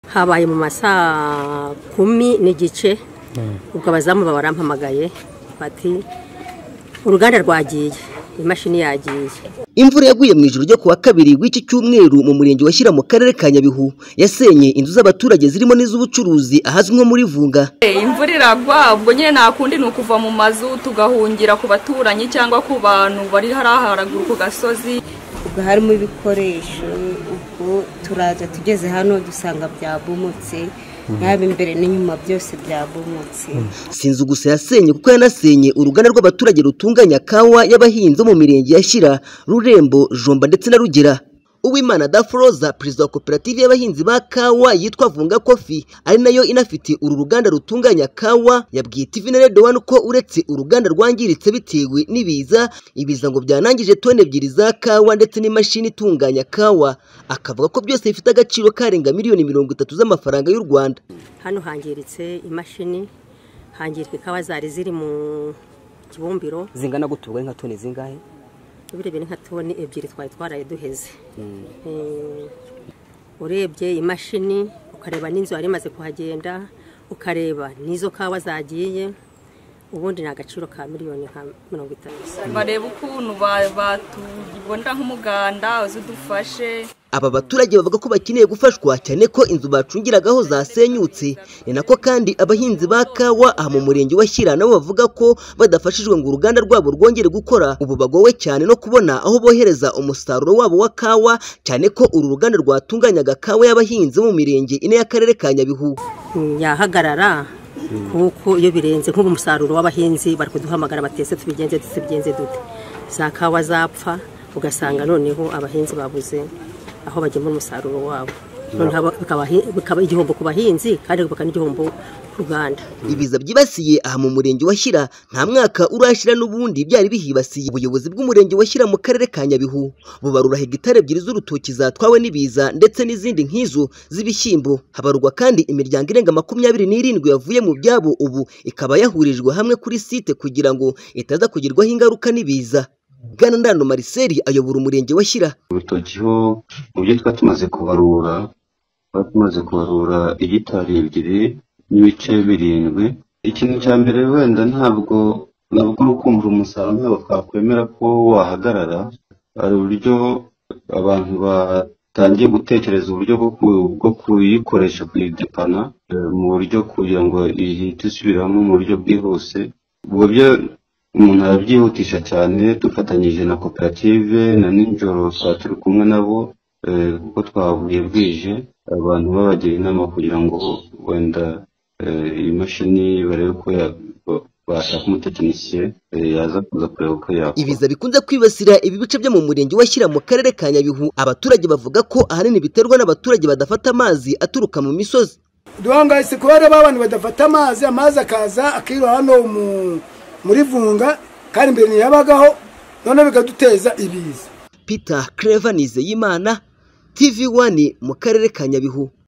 habaye mu masaa kumi n'igice ubwo abazamu baba barampamagaye bati uruganda rwagiye imashini yagiye imvura yaguye mu ijoro ryo kuwa kabiri w'iki cyumweru mu murenge wa Shyira mu karere ka Nyabihu yasenye inzu z'abaturage zirimo n'iz'ubucuruzi ahazwi nko muri Vunga imvura iragwa ubwo nyine nta kundi ni ukuva mu mazu tugahungira ku baturanyi cyangwa ku bantu bari hariya haraguru ku gasozi ubwo harimo ibikoresho ubwo turaza tugeze hano dusanga byabomotse yaba imbere n'inyuma byose byabomotse sinzi gusa yasenye kuko yanasenye uruganda rw'abaturage rutunganya kawa y'abahinzi bo mu mirenge ya Shyira Rurembo Jomba ndetse na Rugera Uwimana Dafroza perezida wa koperative y'abahinzi ba kawa yitwa Vunga Coffee ari nayo inafite uru ruganda rutunganya kawa yabwiye TV na Radio One ko uretse uruganda rwangiritse bitewe n'ibiza ibiza ngo byanangije toni ebyiri za kawa ndetse n'imashini itunganya kawa akavuga ko byose bifite agaciro karenga miliyoni mirongo itatu z'amafaranga y'u Rwanda hano hangiritse imashini hangirika ikawa zari ziri mu kibumbiro zingana guturwa nka toni zingahe ubirebye ni nka toni ebyiri twari twaraye duheze Eh, urebye imashini ukareba n'inzu yari imaze kuhagenda ukareba n'izo kawa zagiye ubundi ni agaciro ka miliyoni nka mirongo itanu bareba ukuntu ba- batubonera nk'umuganda uzidufashe Aba baturage bavuga ko bakeneye gufashwa cyane ko inzu bacungiragaho zasenyutse ni nako kandi abahinzi ba kawa aha mu murenge wa Shyira nabo bavuga ko badafashijwe ngo uruganda rwabo rwongere gukora ubu bagowe cyane no kubona aho bohereza umusaruro wabo wa kawa cyane ko uru ruganda rwatunganyaga kawa y'abahinzi bo mu mirenge ine y'akarere ka Nyabihu yahagarara kuko iyo birenze nk'ubu umusaruro w'abahinzi bari kuduhamagara batese tubigenze tubigenze dute za kawa zapfa ugasanga noneho abahinzi babuze aho bagemura umusaruro wabo Noneho aba- bikaba- bikaba igihombo ku bahinzi kandi bikaba n'igihombo ku ruganda ibiza byibasiye aha mu murenge wa Shyira nta mwaka urashira n'ubundi byari bihibasiye ubuyobozi bw'umurenge wa Shyira mu karere ka Nyabihu bubarura hegitari ebyiri z'urutoki zatwawe n'ibiza ndetse n'izindi nk'izo z'ibishyimbo habarurwa kandi imiryango irenga makumyabiri n'irindwi yavuye mu byabo ubu ikaba yahurijwe hamwe kuri site kugira ngo itaza kugirwaho ingaruka n'ibiza Bwana Ndano Marcel ayobora umurenge wa Shyira urutoki ho mu byo twari tumaze kubarura twari tumaze kubarura hegitari ebyiri n'ibice birindwi ikintu cya mbere wenda ntabwo ntabwo uri kumva umusaruro ntabwo twakwemera ko wahagarara hari uburyo abantu batangiye gutekereza uburyo bwo ku- bwo kuyikoresha kuyidepana eh, mu buryo kugira ngo ihite isubiramo mu buryo bwihuse ubwo byo umuntu arabyihutisha cyane dufatanyije na koperative na nijoro twari turi kumwe nabo eh, kuko twavuye bwije abantu babagira inama kugira ngo wenda eh, iyi mashini barebe ko ya- ba- bashaka umutekinisiye eh, yaza kuza kureba uko yakora Ibiza bikunze kwibasira ibi bice byo mu murenge wa Shyira mu karere ka Nyabihu abaturage bavuga ko ahanini biterwa n'abaturage badafata amazi aturuka mu misozi duhangayitse kuba hariho abantu badafata amazi amazi akaza akirura hano mu- muri vunga kandi mbere ntiyabagaho noneho bikaduteza ibiza Peter Clever Nizeyimana TV 1 mu karere ka Nyabihu